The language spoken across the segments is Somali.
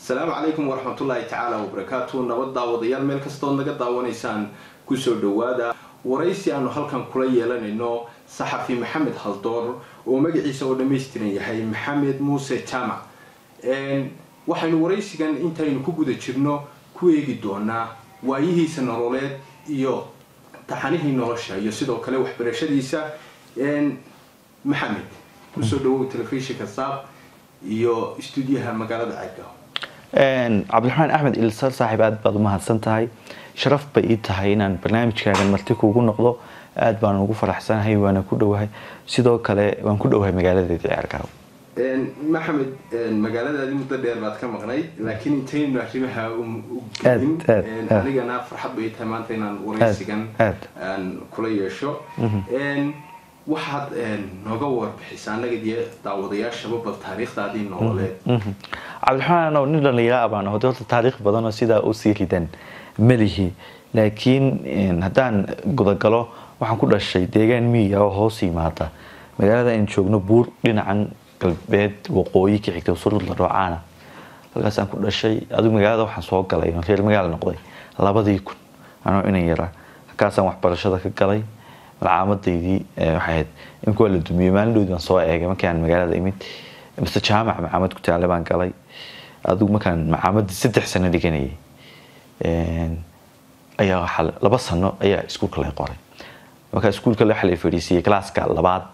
asalaamu calaykum waraxmatullaahi tacaala wabarakaatu nabad daawadayaal meel kastood naga daawanaysaan kusoo dhawaada waraysi aanu halkan kula yeelanayno saxafi maxamed haldoor oo magaciisa oo dhammaystiran yahay maxamed muuse jaamac waxaynu waraysigan intaynu ku guda jirno ku eegi doonaa waayihiisa nololeed iyo taxanihii nolosha iyo sidoo kale waxbarashadiisa maxamed kusoo dhawow telefishinka saab iyo stuudiyaha magaalada cagga cabdiraxmaan axmed ilsar saaxiib aad baad umahadsan tahay sharaf bay ii tahay inaan barnaamijkaagan marti kuugu noqdo aad baan ugu faraxsanahay waana ku dhowahay sidoo kale waan ku dhowahay magaaladeeda ceergaaw maxamed magaaladaadii muddo dheer baad ka maqnayd laakiin intaynu arrimaha gelin anigana farxad bay tahay maanta inaan waraysigan kula yeesho waxaad nooga warbixisa annaga iyo daawadayaashaba bal taariikhdaadii nololeed cabdiraxmaan nin dhallinyara baan aho horta taariikh badanoo sidaa usii ridan melihi laakiin haddaan gudagalo waxaan ku dhashay deegaan miyiga oo hoos yimaada magaalada aan joogno buur dhinacan galbeed waqooyi ka xigta surudla roocaana halkaasaan ku dhashay adigu magaalada waxaan soo galay reer magaala noqday labadii kun anoo inan yara halkaasaan waxbarashada ka galay malcaamadaydii waxay ahayd imika waa la dumiyey maalindhoodii baan soo eegay markii aan magaalada imid mise jaamac macaamad ku taale baan galay adigu markaan macaamadii saddex sano dhiganayay ayaa waxaa laba sano ayaa iskuulka lay qoray markaa iskuulka waxaa la fadhiisiyey classka labaad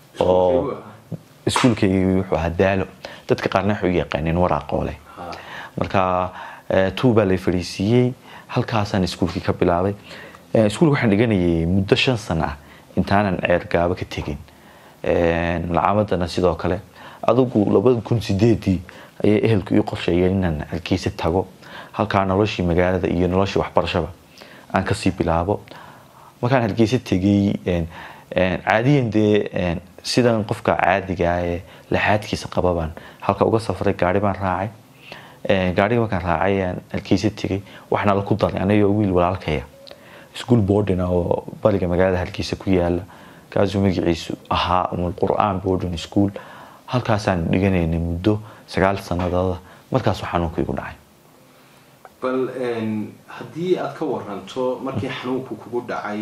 oo iskuulkaygii wuxuu ahaa daalo dadka qaarna waxay u yaqaaneen waraaqoole marka tuu baa lay fadhiisiiyey halkaasaan iskuulkii ka bilaabay iskuulka waxaan dhiganayay muddo shan sano ah intaanan ceergaabo ka tegin malcaamadana sidoo kale adigu labada kun sideedii ayay ehelku ii qorsheeyeen inaan halkiisa tago halkaa noloshii magaalada iyo noloshii waxbarashaba aan kasii bilaabo markaan halkiisa tegay caadiyan dee sidan qofka caadigaa ee laxaadkiisa qababaan halka uga safray gaari baan raacay gaariga markaan raacay aan halkiisa tegay waxna la ku daray anagoo wiil walaalkaya ischool boarding oo bariga magaalada halkiisa ku yaala kaasuu magaciisu ahaa umul qur-aan boarding school halkaasaan dhiganaynay muddo sagaal sanadooda markaasuu xanuunka igu dhacay bal haddii aad ka waranto markii xanuunku kugu dhacay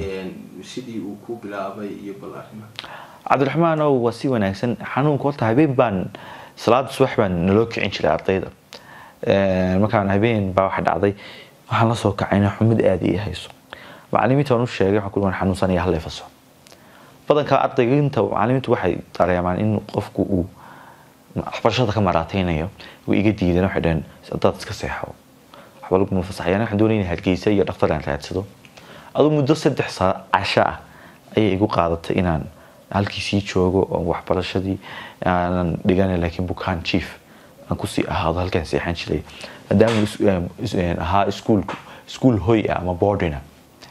sidii uu ku bilaabay iyo bal arrima cabdiraxmaan ow waa si wanaagsan xanuunka horta habeen baan salaada subax baan naloo kicin jiray ardayda markaan habeen baa waxa dhacday waxaan la soo kacayna xumid aada ii hayso macalimiinta waan u sheegay waxaan ku waan xanuunsanaya halla faso badanka ardayginta macalimiintu waxay dareemaan in qofku uu waxbarashada ka maraataynayo way iga diideen waxay dhaheen dad iska seexo waxba laguma fasaxayaan waxaan doonaya hargeysa iyo dhaktar aan raadsado aduu muddo saddex casho ah ayay igu qaadatay inaan halkiisii joogo oo waxbarashadii aanan dhigana laakiin bukaan chief aan kusii ahaado halkaan seexan jiray maadaama ahaa iskuulku iskuul hoy ah ama boardina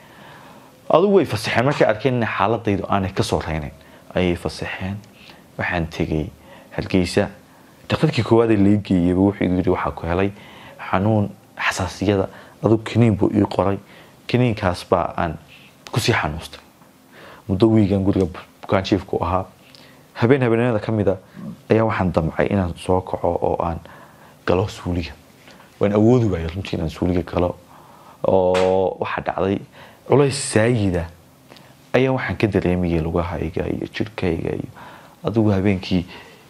adugu way fasaxeen markay arkeen in xaaladaydu aanay kasoo reynayn ayay fasaxeen waxaan tegay hargeysa daktarkii koowaad ee lai geeyaba wuxuu igu yidhi waxaa ku helay xanuun xasaasiyada adugu kiniin buu ii qoray kiniinkaas baa aan kusii xanuustay muddo wiigan guriga bukaan jiifku ahaa habeen habeenada ka mida ayaa waxaan damcay inaan soo kaco oo aan galo suuliga waan awoodi waayay runtii inaan suuliga galo oo waxaa dhacday culays saayida ayaa waxaan ka dareemayay lugahayga iyo jirhkayga iyo adigu habeenkii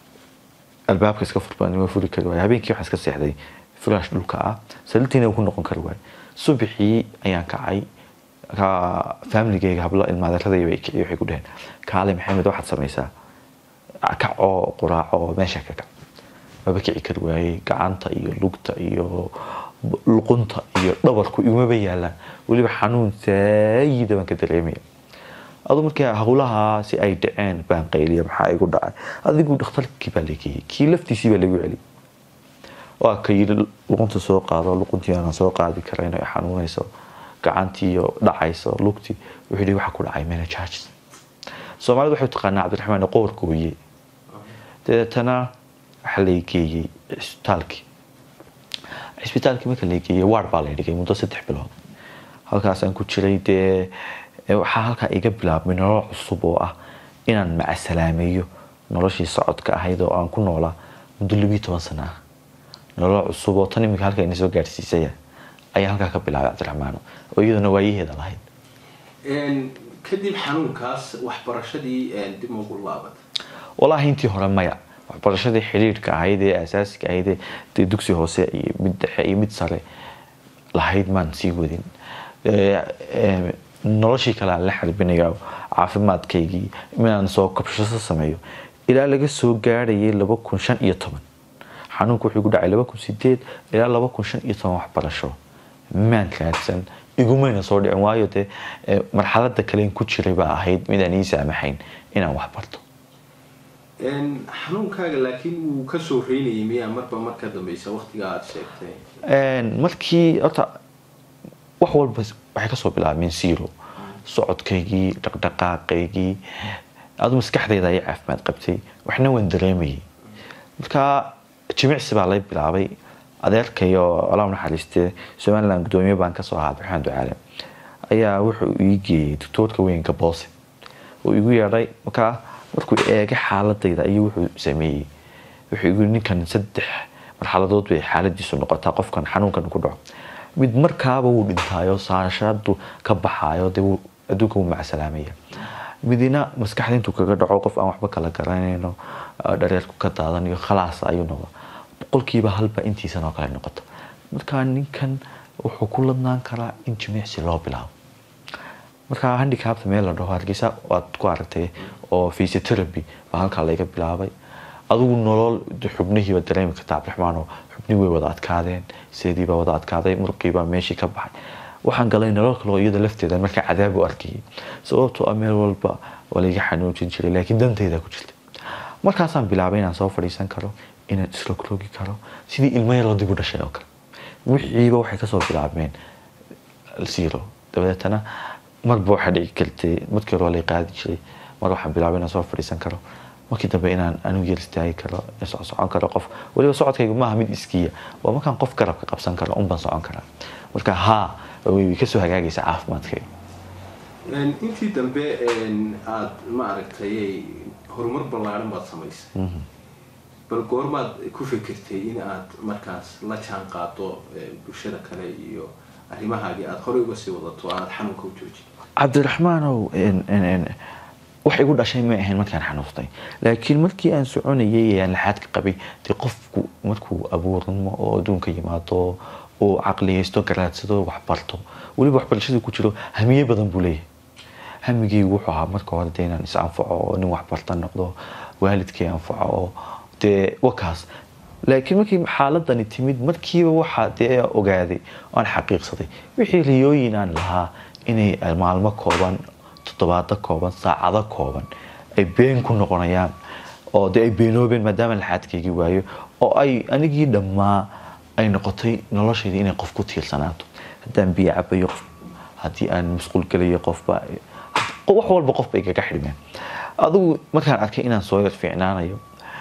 albaabka iska furbanima furi kari waay habeenkii waxaan iska seexday firash dhulka ah saliiltiina ku noqon kari waay subaxii ayaan kacay familigayga hablo ilmaadeeradayba kiciy waxay ku dhaheen kaale maxamed waxaad samaysaa kac oo quraaco oo meesha ka kac maba kici kari waayey gacanta iyo lugta iyo luqunta iyo dhabarku igumaba yaalaan weliba xanuun saayida baan ka dareemaya adu markii howlahaasi ay dhaceen baan qayliya maxaa igu dhacay adigu dhakhtarkii baa lageeyey kii laftiisii baa lagu celi waa ka yidhi luqunta soo qaado luquntii aanan soo qaadi karayn ay xanuunayso gacantiiyo dhacayso lugtii wuxuu yidhi waxa ku dhacay menajarges soomaalida waxay taqaanaa cabdiraxmaan qoorka weye dabeetana waxaa lay geeyey cisbitaalkii cisbitaalkii marka la geeyey waar baa la dhigay muddo saddex bilood halkaasaan ku jiray dee waxaa halkaa iga bilaabmay nolol cusub oo ah inaan macasalaameeyo noloshii socodka ahayd oo aan ku noolaa muddo labiyo toban sana ah nolol cusub oo tan iminka halka ina soo gaadhsiisaya ayaa halkaa ka bilaabay cabdiraxmaano oo iyaduna waayaheeda lahayd kadib xanuunkaas waxbarashadii dib ugu laabat walaahi intii hore maya waxbarashadii xidhiidhka ahayd ee asaasiga ahayd ee dee dugsi hoose iyo mid dhexe iyo mid sare lahayd maan sii wadin noloshii kale aan la xarbinaya caafimaadkaygii inaan soo kabshasho sameeyo ilaa laga soo gaadhayay laba kun shan iyo toban xanuunku wuxuu ku dhacay laba kun sideed ilaa laba kun shan iyo toban waxbarasho maan kaadsan igumayna soo dhicin waayo dee marxalada kalen ku jiray baa ahayd midaan ii saamaxayn inaan wax barto xanuunkaaga laakiin wuu kasoo reynayay miyaa marba marka dambeysa waqtiga aada sheegtay markii horta wax walba waxay kasoo bilaabmeen zero socodkaygii dhaqdhaqaaqaygii adu maskaxdayda ayay caafimaad qabtay waxna waan dareemayay markaa jimicsi baa lay bilaabay adeerkayo allah naxariiste somaliland gudoomiye baan kasoo ahaa abdiraxmaan ducaale ayaa wuxuu ii geeyey doctoorka weynka boose uu igu yeedhay markaa markuu eegay xaaladayda ayuu wuxuu sameeyey wuxuu igu ninkan saddex marxaladood bay xaaladiisu noqotaa qofkan xanuunkan ku dhaco mid markaaba wuu dhintaayo saashadu ka baxaayo dee adduunka wuu macsalaamaya midina maskaxda intuu kaga dhaco qof aan waxba kala garanayno dhareerku ka daadanayo khalaas ayuu noqda boqolkiiba halba intiisan oo kale noqoto markaa ninkan wuxuu ku ladnaan karaa in jimicsi loo bilaabo markaa handicapta meel la dhaho hargeysa waad ku aragtay oo physiotherapy baa halkaa laga bilaabay adigu nolol xubnihiiba dareemi karta cabdiraxmaanoo xubnihi way wada adkaadeen seediibaa wada adkaaday murqiibaa meeshii ka baxay waxaan galay nolol kaloo iyada lafteeda markaa cadaab u arkayay sababtoo ah meel walba waa laiga xanuujin jiray laakiin dantayda ku jirta markaasaan bilaabay inaan soo fadhiisan karo inaan isrogrogi karo sidii ilmo yaroo dib u dhashay oo kale wixiiba waxay kasoo bilaabmeen zero dabadeetana marba waxaa dhici kartay markii hore waa lay qaadi jiray mar waxaan bilaabay inaan soo fadhiisan karo markii dambe inaan anigu yar istaagi karo socon karo qof weliba socodkayga maaha mid iskiya waa markaan qof garabka qabsan karo unbaan socon karaa marka haa way kasoo hagaagaysa caafimaadkayga intii dambe aada ma aragtay horumar ballaaran baad samaysay bal goormaad ku fikirtay in aad markaas la jaan qaado bulshada kale iyo arrimahaagii aada horey uga sii wadato aada xanuunka u joojin cabdiraxmaanow wax igu dhashay may ahayn markaan xanuustay laakiin markii aan soconayay ee aan laxaadka qabay dee qofku markuu abuurnimo oo adduunka yimaado uu caqliyaysto garaadsado waxbarto weliba waxbarashadii ku jiro hamiye badan buu leeyahay hamigeygu wuxuu ahaa marka hore dee inaan is anfaco oo nin waxbarta noqdo waalidkay anfaco oo dee wakaas laakiin markii xaaladani timid markiiba waxaa dee ogaaday aan xaqiiqsaday wixii riyooyin aan lahaa inay maalmo kooban toddobaado kooban saacado kooban ay been ku noqonayaan oo dee ay beenoobeen maadaama laxaadkaygii waayo oo ay anigii dhammaa ay noqotay noloshayda inay qof ku tiirsanaato haddaan biyo cabayo qof haddii aan masquul gelayo qofba wax walba qofba igaga xidhmeen adigu markaan arkay inaan soo yar fiicnaanayo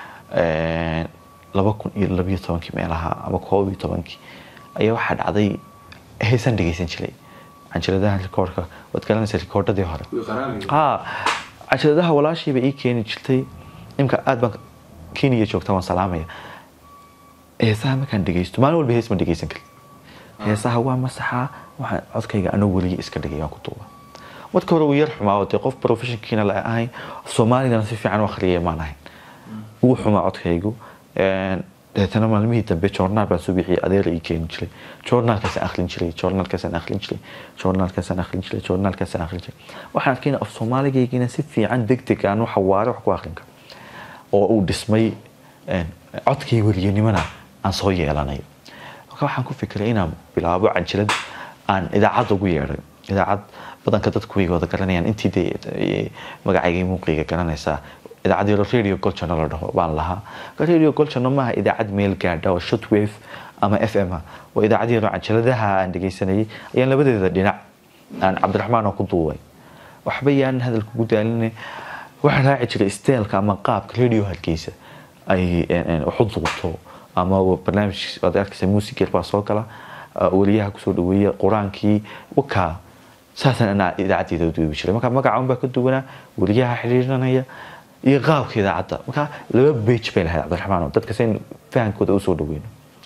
laba kun iyo labiyo tobankii meelaha ama koob iyo tobankii ayaa waxaa dhacday heesaan dhegeysan jiray canjiladaha rikoorka waad garanaysa rikoordhadii hore ha canjiladaha walaashiiba ii keeni jirtay imka aad baan kenya joogta waan salaamaya heesaha markaan dhegeysto maalin walba hees ma dhegeysan karin heesaha waa masaxaa waxaan codkayga anoo weliya iska dhigay aan ku duuba marka hore wuu yar xumaa oo dee qof professionkiina la ahayn soomaaligana si fiican u akhriyay maan ahayn wuu xumaa codkaygu deetana maalmihii dambe joornaal baan soo bixiyay adeer ii keeni jiray joornaalkaasaan akhrin jiray joornaalkaasaan akhrin jiray joornaalkaasaan akhrin jiray joornaalkaasaan akhrin jiray waxaan arkay af soomaaligaygiina si fiican deg deg aan waxa waare wax ku akhrin karo oo uu dhismay codkay weliyanimana aan soo yeelanayo marka waxaan ku fikiray inaan bilaabo canjilad aan idaacad ugu yeedhay idaacad badanka dadku way wada garanayaan intii dee magacayga muuqayga garanaysaa idaacad yaro radio golchano la dhaho baan lahaa radio golchano maaha idaacad meel gaadha oo shotwave ama f m ah waa idaacad yaro canjaladaha aan dhegeysanayay ayaan labadeeda dhinac aan cabdiraxmaan oo ku duubay waxba yaanan hadalka ugu daaline waxaan raaci jiray steelka ama qaabka radio hargeysa ay waxu duubto ama barnaamij waad arkaysa muusigeer baa soo gala weliyaha kusoo dhaweeya qur-aankii wakaa saasaan anaa idaacaddeeda u duubi jiray marka magaca unbaa ka duwanaa weliyaha xiriirinaya iyo qaabka idaacadda marka laba bage bay lahayd cabdiraxmaan oo dadka sayn fahankooda usoo dhaweyno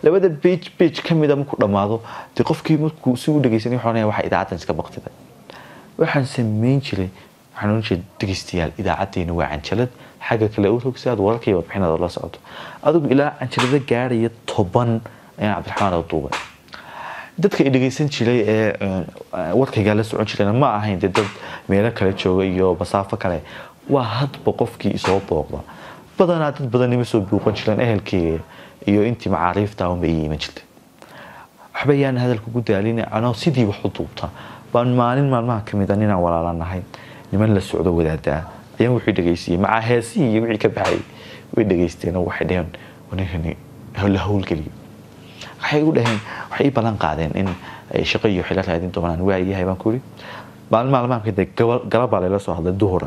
labada bage bage ka mida markuu dhammaado dee qofkii markuu si u dhegeysanay wuxuu oranaya waxa idaacaddan iska baqtiday waxaan samayn jiray waxaan oran jiray dhegeystayaal idaacaddeenna waa canjalad xagga kale u rog si aad wararkii warbixinada la socoto adigu ilaa canjalada gaaraya toban ayaan cabdiraxmaan oo duubay dadka i dhegeysan jiray ee warkaygaa la socon jirayna ma ahayn dee dad meelo kale jooga iyo masaafo kale waa hadba qofkii isoo booqda badanaa dad badan ima soo buuqan jireen ehelkeyga iyo intii macaariifta unba ii iman jirtay waxba yaan hadalka ku daalin anoo sidii wax u duubta baan maalin maalmaha ka mid a ninaan walaalanahay niman la socdo wadaadaa ayaan wuxuu dhegeystiyey macaa heesihii iyo wixii ka baxay way dhegeysteen oo waxay dheheen ninkani la howlgeliyo waxay igu dhaheen waxay ii ballan qaadeen in ay shaqo iyo xilo raadin doonaan waayahay baan ku yidhi maalin maalmaha kadib galabaa layla soo hadlay duhura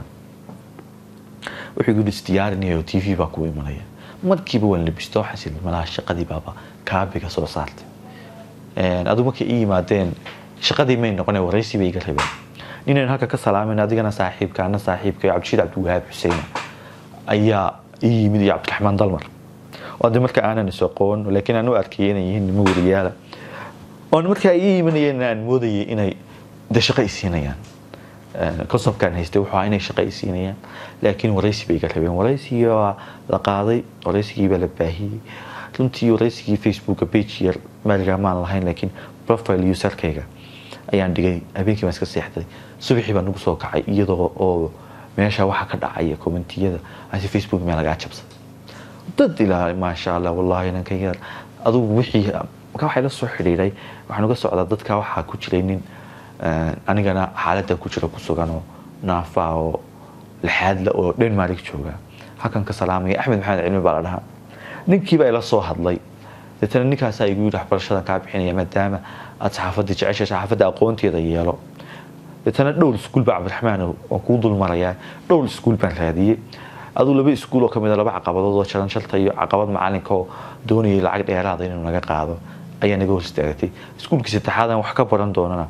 wuxuu igu isdiyaarinayo t v baa kugu imanaya markiiba waan labisto xasil malaha shaqadii baaba kaabiga soo saartay adigu markay ii yimaadeen shaqadii may noqone waraysi bay iga rabeen ninaynu halka ka salaamayna adigana saaxiibka ana saaxiibka cabdishiid cabdiwahaab xuseen ayaa ii yimid iyo cabdiraxmaan dalmar oo de marka aanan is aqoon laakiin aan u arkayay inay yihiin nimo wariyaala oon markaa ii imanayeen aan moodayay inay de shaqo i siinayaan consobkaan haystay wuxuu ahaa inay shaqo i siinayaan laakiin waraysi bay iga rabeen waraysigii baa la qaaday waraysigii baa la baahiyey runtii waraysigii facebooka page yar maaligaa maan lahayn laakiin profile userkayga ayaan dhigay habeenkii baan iska seexday subaxii baan ugu soo kacay iyadoo oo meesha waxa ka dhacaya commentiyada asi facebook meel lagaa jabsay dad ilaa maasha allah wallahi nankayga adugu wixii marka waxay la soo xidhiiray waxaan uga socdaa dadka waxaa ku jiray nin anigana xaaladda ku jira ku sugan oo naafa oo lixaadla oo denmark jooga halkan ka salaamaya axmed maxamed cilmi baa la dhahaa ninkiiba ila soo hadlay deetana ninkaasaa igu yidhi waxbarashada kaa bixinaya maadaama aad saxaafadda jecesha saxaafadda aqoonteeda yeelo deetana dhowr iskuul baa cabdiraxmaan waan kuu dul marayaa dhowr iskuul baan raadiyey aduu laba iskuul oo kamid a laba caqabadood oo jaran shalta iyo caqabad macalinka oo doonayay lacag dheeraada inuu naga qaado ayaa naga hor istaagtay iskuulkii saddexaadan wax ka baran doonana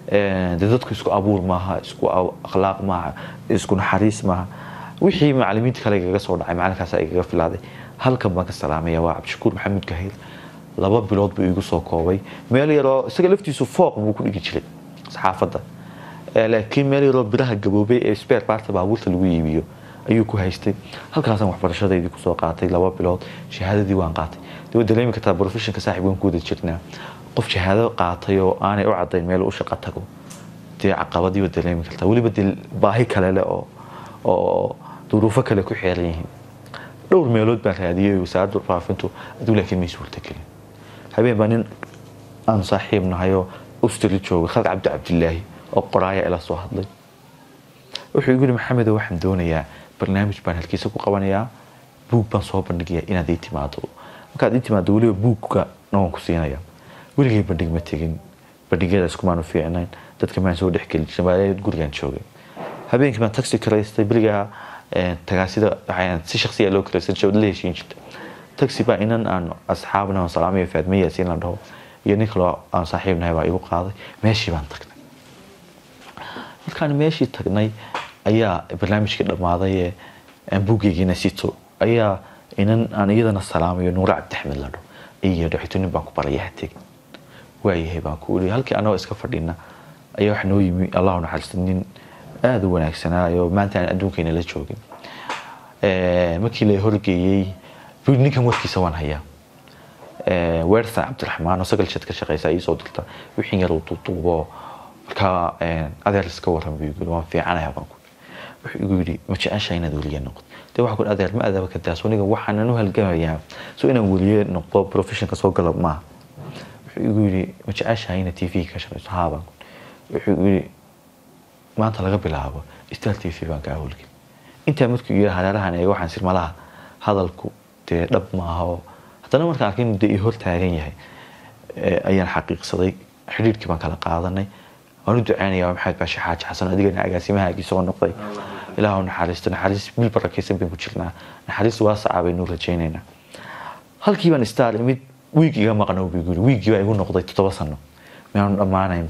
dee dadku isku abuur maaha isku akhlaaq maaha isku naxariis maaha wixii macalimiinta kale igaga soo dhacay macalinkaasa igaga filaaday halkan baan ka salaamaya waa cabdishakuur maxamuud gahayl laba bilood buu igu soo koobay meel yaroo isaga laftiisu fooq buu ku dhigi jiray saxaafadda laakiin meel yaroo biraha gaboobay ee spare parta baabuurta lagu iibiyo ayuu ku haystay halkaasaan waxbarashadeydii kusoo qaatay laba bilood shahaadadii waan qaatay de waad dareemi kartaa professionka saaxib waan ku wada jirnaa qof shahaado qaatay oo aanay u cadayn meel u shaqo tago dee caqabadii waad dareemi kartaa weliba dee baahi kale leh oo oo duruufo kale ku xeeran yihiin dhowr meelood baan raadiyey wasaaradda faafintu aduu laakiin may suurtagelin habeen baa nin aan saaxiib nahay oo ustri jooga khalid cabdi cabdilaahi oo qoraaya ila soo hadlay wuxuu igu yihi maxamedo waxaan doonayaa barnaamij baan halkiisa ku qabanayaa buug baan soo bandhigayaa inaad ii timaado markaad ii timaado weliba buugka waan ku siinaya weligay bandhig ma tegin bandhigyada iskumaanu fiicnayn dadka maan soo dhexgeli jirin baa gurigaan joogay habeenkii baan taxi karaystay berigaa tagaasida waxaan si shaksiya loo karaysan jiray la heshiin jirta taxi baa inan aan asxaabna aan salaamayo faadme yaasiin la dhaho iyo nin kaloo aan saaxiib nahay baa igu qaaday meeshii baan tagnay markaan meeshii tagnay ayaa barnaamijkii dhammaaday ee aan buugeygiina sito ayaa inan aan iyadana salaamayo nuure cabdixmed la dhaho iyo dhexito nin baan ku baraya ha tegin waayahay baan ku iri halkii anagoo iska fadhina ayaa waxa noo yimi allahu naxariista nin aada u wanaagsanaayo maanta aan adduunkayna la joogin markii la horgeeyey ninkan warkiisa waan hayaa weersan cabdiraxmaan oo sagal jad ka shaqeysa ii soo dirta wixii yar uu duuduubo markaa adeer iska waran buu yiri waan fiicanahay baan ku wuxuu igu yidhi ma jecesha inaad weliye noqdo dee waxaa ku adeer ma adaba ka daas aniga waxaanan u halgamayaa so inaan weliye noqdo professionka soo gala maaha wuxuu igu yidhi ma jeceshahay inaad t v ka shaqeyso haa baan wuxuu igu yidhi maanta laga bilaabo star t v baan kaa howlgeli intaa markuu yidhi hareerahan eega waxaan sir malaha hadalku dee dhab maaha oo haddana markaan arkay inuu dee ii hor taagan yahay ayaan xaqiiqsaday xidhiirkii baan kala qaadanay waan u duceynayaa maxamed baashi xaaji xasan adigana agaasimahaagii soo noqday ilaah u naxariisto naxariis bil barakaysan baynu ku jirnaa naxariis waasaca baynu rajaynaynaa halkii baan star imid wiig iga maqno buu yiri wiigii baa igu noqday toddoba sano miyaanu dhammaanaynba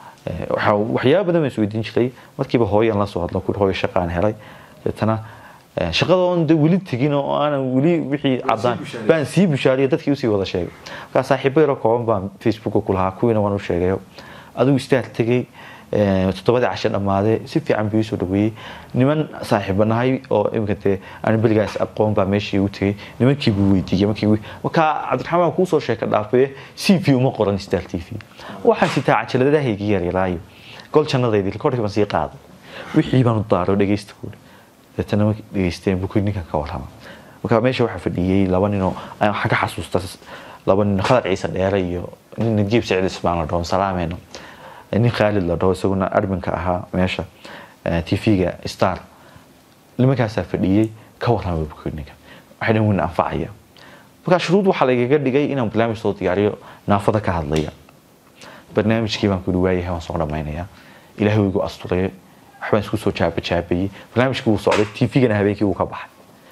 waxyaaba badan baan isweydiin jiray markiiba hooyan la soo hadlo ku hooyo shaqaan helay deetana shaqadoon de weli tegin oo aanan weli wixii cadaan bushaariyey. baan sii bushaariyo dadkii usii wada sheegay markaa saaxiibo yaroo kooban baan facebooka ku lahaa kuwiina waan u sheegayo adigu istaag tegey eh, toddobadii casho dhammaadee si fiican buu isoo dhaweeyey niman saaxiiba nahay oo iminka dee aan berigaas aqoon baa meeshii u tegey nimankii buu weydiiyey markii wi- markaa cabdiraxmaan kuusoo sheeka dhaafee c v uma qoran star t v waxaan sitaa cajaladahaygi yaryaraayo gol jannadaydi rekoorkii baan sii qaaday wixii baan u daaro dhegeysta buuri deetana markay dhegeysteen buu ninkan ka warrama marka meesha waxaa fadhiyey laba ninoo aan waxaan ka xasuusta laba nin khadar ciise dheere iyo nin najiib siciid ismaan la dhaho salaameyno nin khaalid la dhaho isaguna adminka ahaa meesha tv-ga star nimankaasaa fadhiyey ka warrama buu ninkan waxay dhan weyn anfacaya markaa shuruud waxaa lagaga dhigay inaan barnaamij soo diyaariyo naafada ka hadlaya barnaamijkii baan kuli waayahay waan soo dhammaynayaa ilaahay wuu igu asturay waxbaan isku soo jaabajaabayey barnaamijkii wuu socday tv-gana habeenkii wuu ka baxay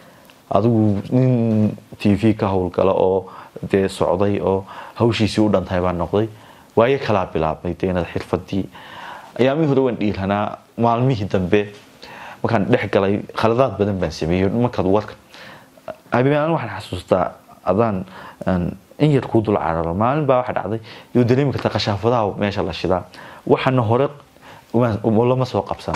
adigu nin tv ka howlgala oo dee socday oo hawshiisii u dhantahay baan noqday waayo kalaa bilaabmay dee inaad xirfadii ayaamihii hore waan dhiiranaa maalmihii dambe markaan dhex galay khaladaad badan baan sameeyey markaad warka habeen waxaan xasuustaa adaan aan in yar kuu dul cararo maalin baa waxa dhacday yoo dareemi karta qashaafadaha meesha la shidaa waxaana hore uma- lama soo qabsan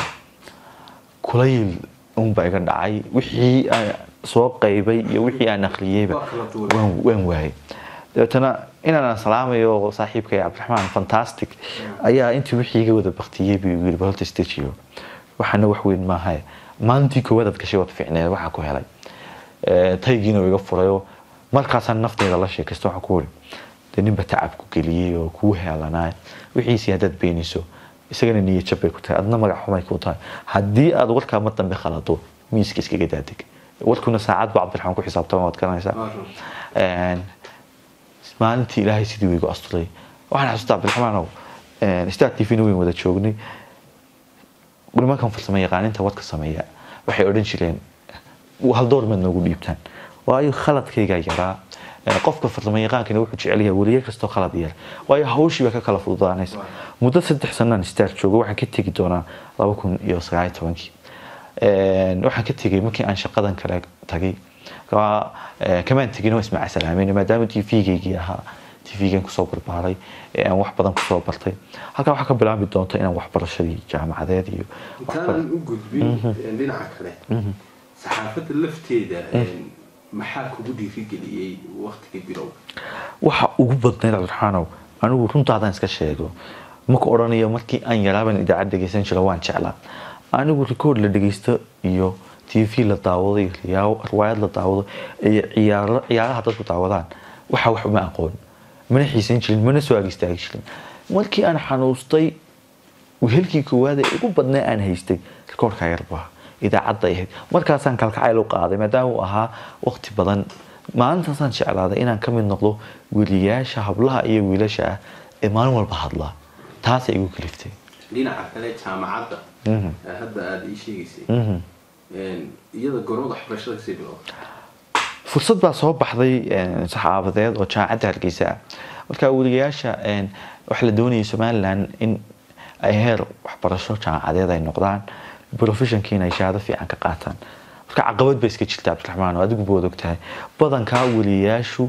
kulayl unbaa iga dhacay wixii aan soo qaybay iyo wixii aan akhriyeyba Waa kala duwan. waan waan waayay dabeetana inaan salaamayo saaxiibkay cabdiraxmaan fantastic ayaa intii wixii iga wada baktiyey buu igu yiri balta stajiyo waxaana wax weyn maaha maalintii koowaad aad gashay waad fiicneed waxaa ku helay Eh, taygiina uu iga furayo markaasaan nafteeda la sheekaysta waxaan ku wuri dee ninba tacab ku geliyey oo kuu heelanaa wixiisii haddaad beeniso isagana niyad jab bay ku tahay adna magac xumay ku tahay haddii aad warkaa mar dambe khalado miiska iskaga daadeg warkuna saacad baa cabdiraxmaan ku xisaabtama waad garanaysaa Een, maalintii ilaahay sidii uu igu asturay waxaan xasuustaa cabdiraxmaanow star t v na weyn wada joognay nimankan farsamo yaqaaninta wadka sameeya waxay odhan jireen hal door maad noogu dhiibtaan waayo khaladkaygaa yaraa Ee, qofka farsamo yaqaankana wuxuu jecel yahay weliye kastoo khalad yar waayo hawshii baa ka kala fududaanaysa muddo saddex sanaan star joogo waxaan ka tegi doonaa laba kun iyo sagaal iyo tobankii Een, waxaan ka tegay markii aan shaqadan kale tagay Ka- ee, kamaan tegin oo ismaaca salaameyn maadaama t v-gaygii ahaa t v-gan kusoo barbaaray ee aan wax badan kusoo bartay halkaa waxaa ka bilaabi doonta inaan waxbarashadii jaamacadeed iyo intaanan u gudbin dhinaca kale saxaafadda lafteeda maxaa kugu dhiirigeliyey waktigii bilow waxa ugu badnayd cabdiraxmaanow anigu runtaadaan iska sheego maka odhanayo markii aan yaraaban idaacad dhegeysan jiro waan jeclaa anigu rikoord la dhegeysto iyo t v la daawado iyo riyaa- riwaayad la daawado iyo ciyaaro ciyaaraha dadku daawadaan waxa wax uma aqoon mana xiisan jirin mana soo ag istaagi jirin markii aan xanuustay wehelkii koowaad ee ugu badnaa aan haystay rikoorka yarbaa idaacadda ay ahayd markaasaan kalkacayl u qaaday maadaama uu ahaa waqti badan maalintaasaan jeclaaday inaan ka mid noqdo weliyaasha hablaha iyo wiilasha ah ee maalin walba hadlaa taasay igu kaliftay dhinaca kale jaamacadda Mhm. ee hadda aada ii sheegaysay Mhm. iyada gormada waxbarashada kasii bilow fursad baa soo baxday een, saxaafadeed oo jaamacadda hargeysa ah marka weligayaasha een, waxaa la doonayay somalilan in ay heer waxbarasho jaamacadeed ay noqdaan professionkiina ay shahaado fiican ka qaataan marka caqabad bay iska jirta cabdiraxmaan oo adigu bood ogtahay badankaa weliyayaashu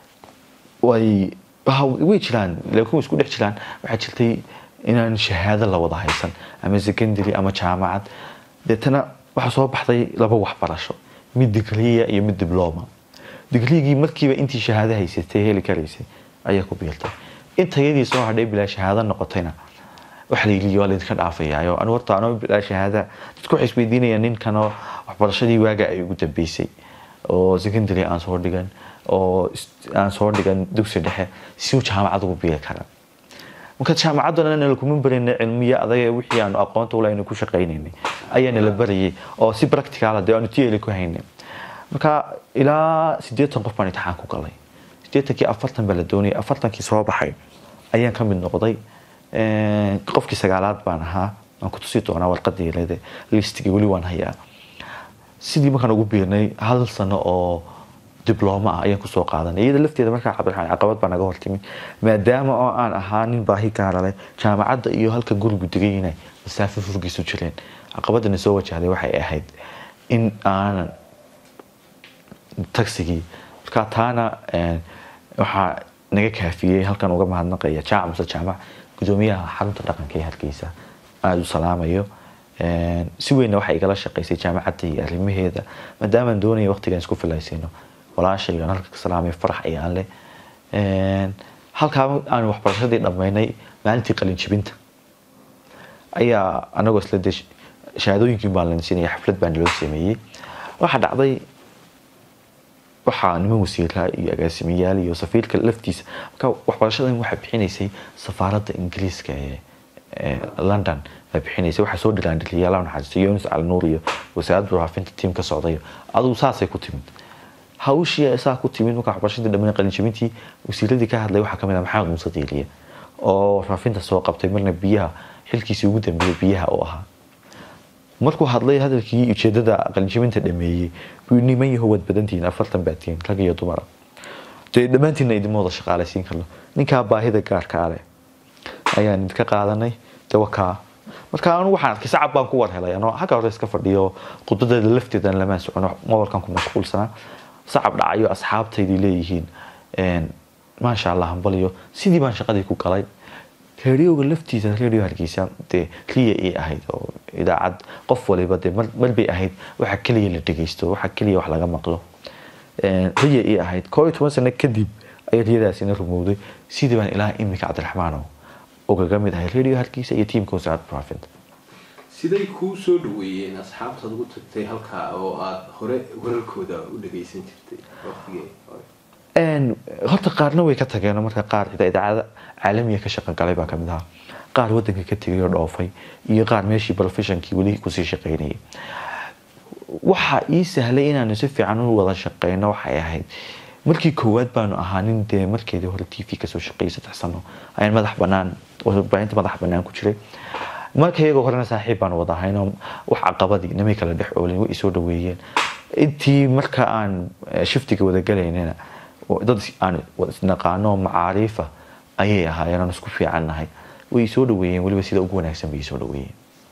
way waxa- way jiraan laakiin way isku dhex jiraan waxaa jirtay inaan shahaado la wada haysan ama secondary ama jaamacad deetana waxaa soo baxday laba waxbarasho mid digriya iyo mid dibloma digrigii markiiba intii shahaado haysatay heli karaysay ayaa ku biirtay intayadii soo hadhay bilaa shahaado noqotayna waxa la yidhi waa laydinka dhaafayaayo anu horta anoo bilaa shahaada dadku waxay isweydiinayaan ninkanoo waxbarashadii waaga ay ugu dambeysay oo secondary aan soo dhigan oo is- aan soo dhigan dugsi dhexe si uu jaamacad ugu biiri kara marka jaamacaddana nala kuma barayna cilmiya adaga wixii aanu aqoonta ula aynu ku shaqaynaynay ayaa nala barayay oo si practical dee aanu tiyeli ku haynay marka ilaa siddeetan qof baan imtixaan ku galay siddeetankii afartan baa la doonayay afartankii soo baxay ayaan ka mid noqday Een, qofkii sagaalaad baan ahaa waan ku tusi doonaa warqadii leede listigii weli waan hayaa sidii markaan ugu biirnay hal sano oo diblooma ah ayaan kusoo qaadanay iyada lafteeda markaa cabdiraxmaan caqabad baa naga hortimi maadaama oo aan ahaa nin baahi gaara leh jaamacadda iyo halka gurigu degay inay masaafo furgiisu jireen caqabadana soo wajahday waxay ahayd in aanan tagsigii markaa taana waxaa naga kaafiyey halkan uga mahadnaqaya jaamac muse jaamac gudoomiyaha xarunta dhaqanka ee hargeysa aada u salaamayo si weynna waxay igala shaqaysay jaamacadda iyo arrimaheeda maadaamaan doonaya waqtigaan isku filaysayno walaashaygan halka ka salaamay farax ayaan leh halkaa aan waxbarashadii dhammaynay maalintii qalinjibinta ayaa anagoo isla de shahaadooyinkiin baan la siinaya xaflad baan loo sameeyey waxaa dhacday waxaa niman wasiiraa iyo agaasimayaal iyo safiirka laftiisa marka waxbarashadan waxaa bixinaysay safaaradda ingiriiska ee london baa bixinaysay waxaa soo dhilaandhiliyay allah naxariisto yunus calnuur iyo wasaaradda warfaafinta tiim ka socday adugu saasay ku timid hawshii saa ku timid marka waxbarashadii dhammaan qalinjabintii wasiiradii ka hadlay waxaa kamid ah maxamed muuse diiliye oo warfaafinta soo qabtay marna biyaha xilkiisii ugu dambeeyey biyaha oo ahaa markuu hadlay hadalkii ujeedada qalinjabinta dhameeyey buu niman yaho waad badantihiin afartan baatiin rag iyo dumara dee dhammaantiinna idinma wada shaqaalaysiin karno ninkaa baahida gaarka ale ayaan idinka qaadanay dawakaa marka anu waxaan arkay sacab baan ku war helay anoo xagga hore iska fadhiyo khudbadeeda lafteedan lamaan socono mobalkan ku mashquulsanaa sacab dhacayo asxaabtaydii leeyihiin maasha allah hambaliyo sidii baan shaqadii ku galay reeriyowga laftiisa reeriyo hargeysa dee riya ii ahayd oo idaacad qof waliba dee mar bay ahayd waxa keliya la dhegeysto waxa keliya wax laga maqlo riya ii ahayd koo iyo toban sano kadib ayay riyadaasina rumowday sidii baan ilaa imika cabdiraxmaano ugaga mid ahay reeriyo hargeysa iyo tiimka wasaaradda warfaafinta siday kuu soo dhaweeyeen asxaabtaad ugu tagtay halkaa oo aada hore wararkooda u dhageysan jirtay waqtigii hore horta qaarna way ka tageen marka qaar idaacada caalamiga ka shaqo galay baa kamid ahaa qaar wadanka ka tegay oo dhoofay iyo qaar meeshii professionkii weli kusii shaqaynayay waxa ii sahlay inaanu si fiican u wada shaqeyno waxay ahayd markii koowaad baanu ahaa nin dee markeedii hore t v kasoo shaqeeyay saddex sano ayaan madax banaan warbaahinta madax banaan ku jiray marka iyagoo horena saaxiib baanu wada ahaynoo wax caqabadii namay kala dhex oolin way isoo dhaweeyeen intii marka aan shiftiga wada galaynana dad aan isnaqaano macaariifa ayay ahaayeen aan isku fiican nahay way soo dhaweeyeen weliba sida ugu wanaagsan bay soo dhaweeyeen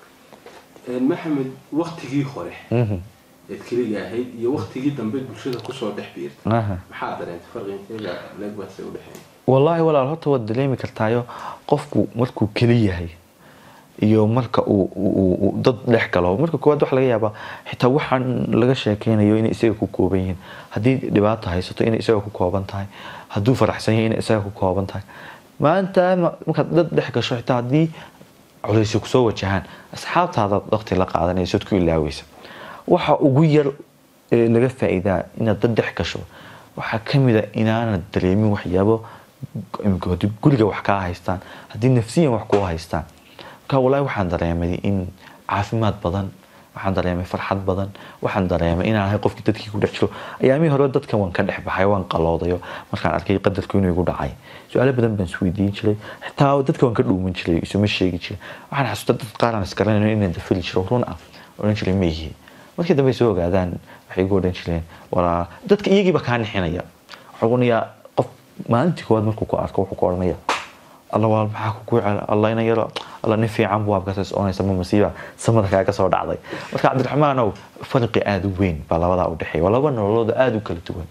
maxamed waktigii hore eed keliga ahayd iyo waktigii dambe bulshada kusoo dhex biirtay maxaa dareentay farqinteeda leegbaase udhexeeya wallaahi walaal horta waad dareemi kartaayo qofku markuu keli yahay iyo marka uu dad dhex galo marka koowaad waxa laga yaabaa xitaa waxaan laga sheekeynayo inay isaga ku kooban yihiin haddii dhibaato haysato inay isaga ku kooban tahay hadduu faraxsan yahay inay isaga ku kooban tahay maanta markaad dad dhex gasho xitaa haddii culaysyo kusoo wajahaan asxaabtaada waqti la qaadanayso ad ku ilaaweysa waxa ugu yar ee laga faa'iidaa inaad dad dhex gasho waxaa kamid a inaanad dareemin waxyaabo guriga wax kaa haystaan haddii nafsiyan wax kuu haystaan marka wallaahi waxaan dareemay in caafimaad badan waxaan dareemay farxad badan waxaan dareemay inaan ahay qofkii dadkii ku dhex jiro ayaamihii hore dadkan waan ka dhex baxay waan qaloodayo markaan arkay qadarku inuu igu dhacay su-aalo badan baan isweydiin jiray xitaa dadka waan ka dhuuman jiray isuma sheegi jiray waxaan xasuusta dad qaar aan isgaranayn inaan dafili jiro run ah odhan jiray ma yihi markii dambe soo ogaadaan waxay igu odhan jireen walaa dadka iyagiiba kaa nixinaya waxaa onayaa qof maalintii koowaad markuu ku arko wuxuu ku odhanaya alla waa maxaa kugu cela alla ina yaro alla nin fiican buu abkaas oonaysa ma masiiba samada kaaga soo dhacday marka cabdiraxmaanow farqi aada u weyn baa labadaa u dhexeeya waa laba nololooda aada u kala duwan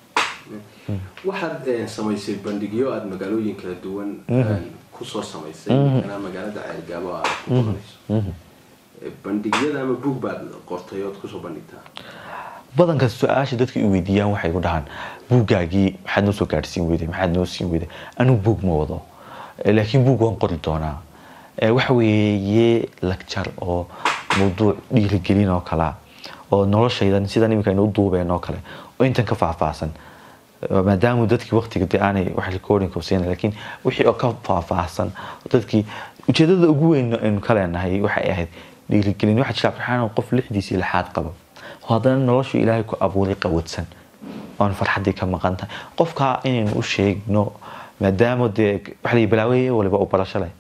waxaad samaysay bandhigyo aada magaalooyin kala duwan kusoo samaysay anaa magaalada ceelgaabo aad ku qabanayso bandhigyada ama buug baad qortay ood kusoo bandhigtaa badanka su-aasha dadka i weydiiyaan waxay ku dhahaan buuggaagii maxaad noo soo gaadhsiin weyday maxaad noo siin weyday anigu buug ma wado laakiin buug waan qori doonaa waxa weeye lagjar oo mawduuc dhiirigelin oo kalea oo noloshaydan sidan iminka aynu u duubeen oo kale oo intan ka faahfaahsan maadaama dadkii waqtiga de aanay wax recording siin laakiin wixii oo ka faahfaahsan dadkii ujeedada ugu weyn aynu ka leenahay waxay ahayd dhiirigelin waxaa jira abdiraxmaan qof lixdiisii lixaad qaba haddana noloshu ilaahay ku abuuray qawadsan oon farxaddii ka maqan tahay qofkaa inaynu u sheegno maadaama dee waxa la balaaweeye waliba u barasho leh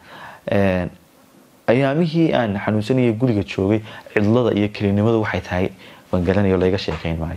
ayaamihii aan xanuunsanaya guriga joogay cidlada iyo kelinimadu waxay tahay waan garanayo layga sheekayn maayo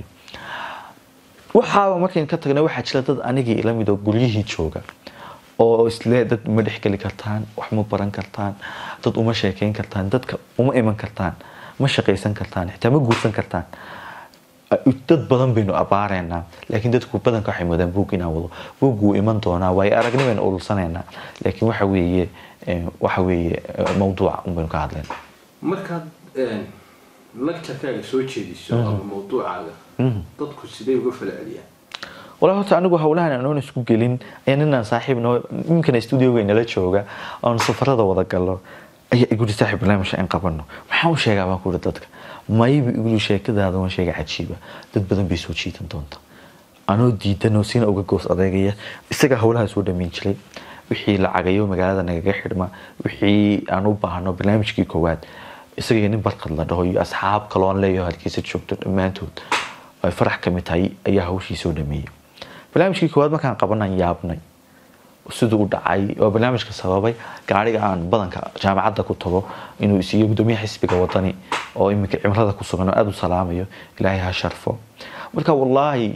waxaaba markayn ka tagna waxaa jira dad anigii ila mid oo guryihii jooga oo isle dad ma dhexgeli kartaan wax ma baran kartaan dad uma sheekayn kartaan dadka uma iman kartaan ma shaqaysan kartaan xitaa ma guursan kartaan dad badan baynu abaareynaa laakiin dadku badanka waxay moodaan buug inaan wado buug wuu iman doonaa waayo aragnimaynu urursaneynaa laakiin waxa weeye waxa weeye mawduuca un baynu ka hadlaynaa markaad lacturekaaga soo jeediso ama mawduucaaga dadku sidee uga fala celiyaan walaa horta anigu hawlahan anoon isku gelin ayaa ninaan saaxiib noo iminkana studioga inala jooga oon safarada wada gallo ayaa iguri saaxiib barnaamijka in qabano maxaan u sheegaa baan kuuri dadka mayba iguri sheekadaada waan sheega cajiiba dad badan bay soo jiidan doonta anoo diidanoo sina uga goos adeegaya isagaa hawlaha soo dhamayn jiray wixii lacagayo magaalada nagaga xidhma wixii aan u baahno barnaamijkii koowaad isaga nin barkad la dhaho iyo asxaab kaloon leeyaho halkiisa joogto dhammaantood ay farax ka mid tahay ayaa hawshii soo dhameeyey barnaamijkii koowaad markaan qabanaan yaabnay siduu u dhacay oo barnaamijka sababay gaariga aan badanka jaamacadda ku tago inuu isiiyo gudoomiyaha xisbiga wadani oo iminka cimrada ku sugan oo aada u salaamayo ilaahay ha sharfo marka wallaahi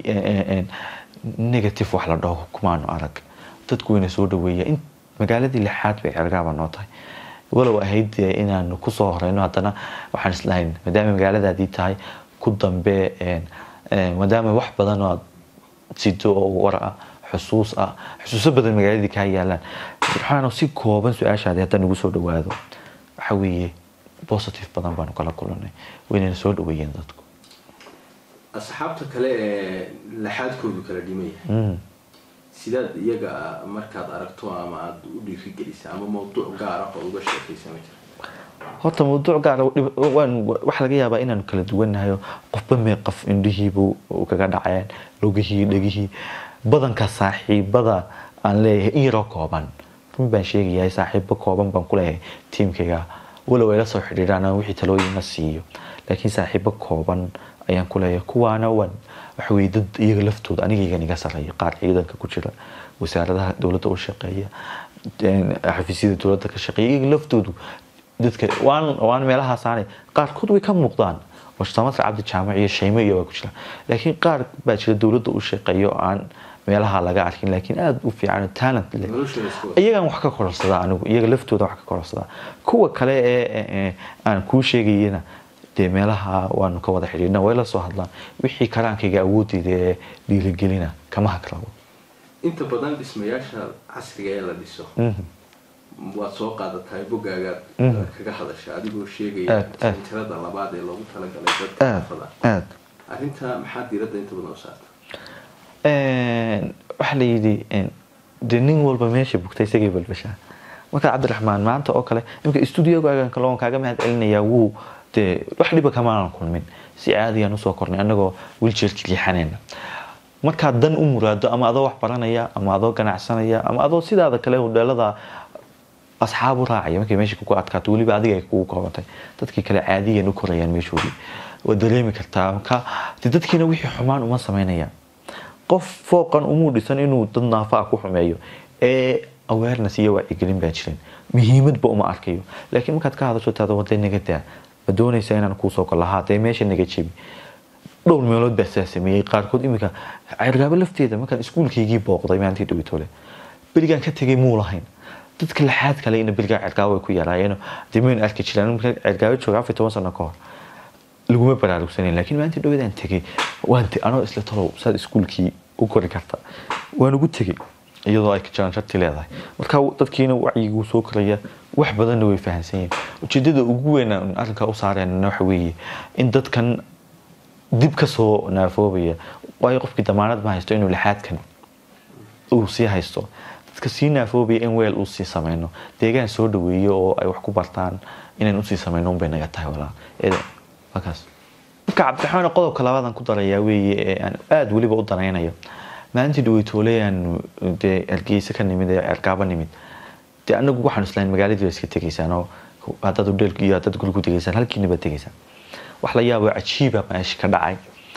negative wax la dhaho kumaanu arag dadku wayna soo dhaweeya in magaaladii lixaad bay cergaaba noo tahay walow ahayd inaanu kusoo horeyno haddana waxaan islahayn maadaama magaaladaadii tahay ku dambe maadaama wax badan oo aad sido oo war ah xusuus ah xusuuso badan magaaladii kaa yaalaan waxaana si kooban su-aashaadi haddaan ugu soo dhawaado waxa weeye positive badan baanu kala kulanay waynayna soo dhaweeyeen dadku asxaabta kale ee laxaadkoodu kala dhimaya sidaad iyaga markaad aragto ama aada u dhiirigelisa ama mawduuc gaar ah oo uga sheekaysa ma jira horta mawduuc gaar waxa laga yaabaa inaanu kala duwannahay qofba mee qof indhihiibu kaga dhaceen lugihii dhegihii badanka saaxiibada aan leeyahay in yaroo kooban run baan sheegayahay saaxiibo kooban baan kuleeyahay tiimkayga walow ay la soo xidhiidhaan aan wixii talooyina siiyo laakiin saaxiibo kooban ayaan kuleeyahay kuwaana waan waxa weye dad iyaga laftooda anigaygan iga sarreeya qaar ciidanka ku jira wasaaradaha dowladda u shaqeeya xafiisyada dowladda ka shaqeeya iyaga laftoodu dadka waan waan meelahaasaanay qaarkood way ka muuqdaan oo samatar cabdi jaamac iyo shaymo iyo waa ku jira laakiin qaar baa jira dowladda u shaqeeyo aan meelaha laga arkin laakiin aada u fiican talent leh iyagaan wax ka kororsadaa anigu iyaga laftooda wax ka kororsadaa kuwa kale ee aan kuu sheegayana dee meelaha waanu ka wada xidhiidhna way la soo hadlaan wixii karaankayga awoodeyda ee dhiirigelina kama hagrabo inta badan dhismayaasha casriga ee la dhiso waad soo qaadatahay bogaagaad kaga hadasha adigoo sheegaya sanjarada labaad ee loogu talagalay dadka afada aad arrinta maxaa diiradda inta badan u saarta waxaa la yidhi dee nin walba meesha bugta isagay balbashaa marka cabdiraxmaan maanta oo kale imika stuudiogaagan kale waan kaaga mahad celinayaa wuu dee wax dhiba kamaanan kulmin si caadiyaan usoo kornay annagoo wiljeerka liixanayna markaad dan u muraado ama adoo wax baranaya ama adoo ganacsanaya ama adoo sidaada kale hodheelada asxaab u raacaya markay meesha kugu adkaato weliba adiga ay kugu koobantay dadkii kale caadiyan u korayaan meeshoodii waad dareemi kartaa marka de dadkiina wixii xumaan uma samaynayaan qof fooqan umuu dhisan inuu dad naafa ah ku xumeeyo ee awareness iyo wacyigelin baa jirin muhiimadba uma arkayo laakiin markaad ka hadasho taada wadee naga daa ma doonaysa inaan kuusoo galo haa dee meesha naga jebi dhowr meelood baa saa sameeyey qaarkood iminka cergaabo lafteeda markaan iskuulkaygii booqday maalintii dhawitole berigaan ka tegay muu lahayn dadka laxaad kale ina berigaa cergaabo ay ku yaraayeen dee maynu arki jiraan markaan cergaabo jooga afar toban sano ka hor laguma baraarugsanayn laakiin maalintii dhawadaan tegay waan anoo isla talow saad iskuulkii u kori karta waan ugu tegay iyadoo ay jiraan sharti leedahay marka dadkiina wacyiguu soo koraya wax badanna way fahamsan yihiin ujeedada ugu weyn aan arrinkaa u saareenna waxa weeye in dadkan dib ka soo naafoobaya waayo qofkii damaanad ma haysto inuu lixaadkan uu sii haysto dadka sii naafoobaya in weel uu sii samayno deegaan soo dhaweeyo oo ay wax ku bartaan inaan usii samayno unbay naga tahay walaa markaas marka cabdiraxmaan qodobka labaadan ku darayaa weeye ee aan aada weliba u danaynayo maalintii dhaweytoole aanu dee hargeysa ka nimid ee cergaaba nimid dee anagu waxaan islahayn magaaladii ba iska tegaysaan oo haddaad udheel iyo haddaad gurigu tegaysaan halkiina baad tegaysaan wax la yaabo cajiiba meesha ka dhacay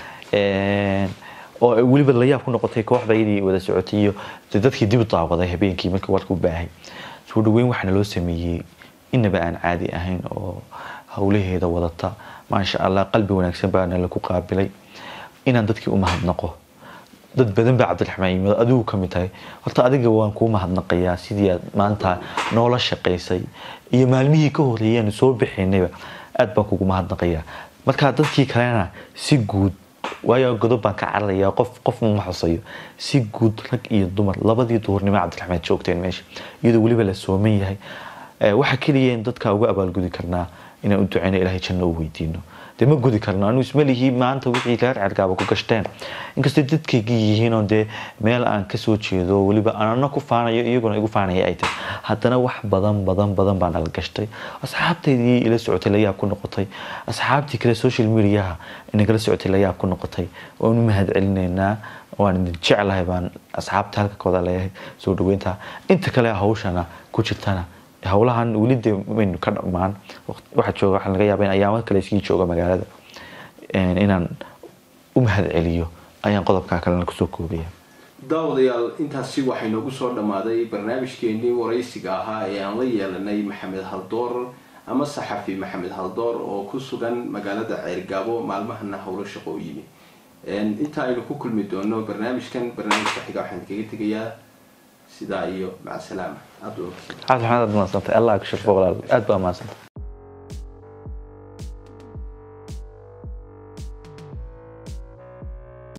oo weliba la yaab ku noqotay kooxdaydii wada socotay iyo dadkii dib u daawaday habeenkii markii warka u baahay soo dhaweyn waxaana loo sameeyey inaba aan caadi ahayn oo howlaheeda wadata maasha allah qalbi wanaagsan baana laku qaabilay inaan dadkii u mahadnaqo dad badan baa cabdiraxmaan yimid adigu ka mid tahay horta adiga waan kuu mahadnaqayaa sidii aad maanta noola shaqaysay iyo maalmihii ka horeeyeen soo bixinayba aad baan kugu mahadnaqayaa marka dadkii kalena si guud waayo godob baan ka cararayaa qof qof ma xusayo si guud rag iyo dumar labadii duhurnimo cabdiraxmed joogteen meesha iyadoo weliba la sooman yahay waxa keliya in dadka uga abaalgudi karnaa inaan u duceyno ilaahay janno u weydiino dee ma gudi karno anu ismalihii maanta wixii reer cergaaba ku gashteen inkastay dadkaygii yihiinoo dee meel aan kasoo jeedo weliba anana ku faanayo iyaguna igu faanaya ay tahay haddana wax badan badan badan baa nala gashtay asxaabtaydii ila socotay layaab ku noqotay asxaabtii kale social mediaha inagala socotay layaab ku noqotay waanu mahad celinaynaa waan idin jeclahay baan asxaabta halka ka wada leeyahay soo dhaweynta inta kale hawshana ku jirtana howlahan weli de maynu ka dhammaan waxaa jooga waxaa laga yaaba in ayaamo kale iskii jooga magaalada inaan u mahad celiyo ayaan qodobkaa kalena kusoo koobaya daawadayaal intaasi waxay noogu soo dhammaaday barnaamijkeenii waraysiga ahaa ee aan la yeelanay maxamed haldoor ama saxafi maxamed haldoor oo ku sugan magaalada ceergaabo maalmahana howlo shaqo u yimi inta aynu ku kulmi doono barnaamijkan barnaamijka xiga waxaan kaga tegayaa sidaa iyo maca salaama aada cabdi maxamed aad mahadsantahay allah ku sharfo walaal aad baa mahadsantahay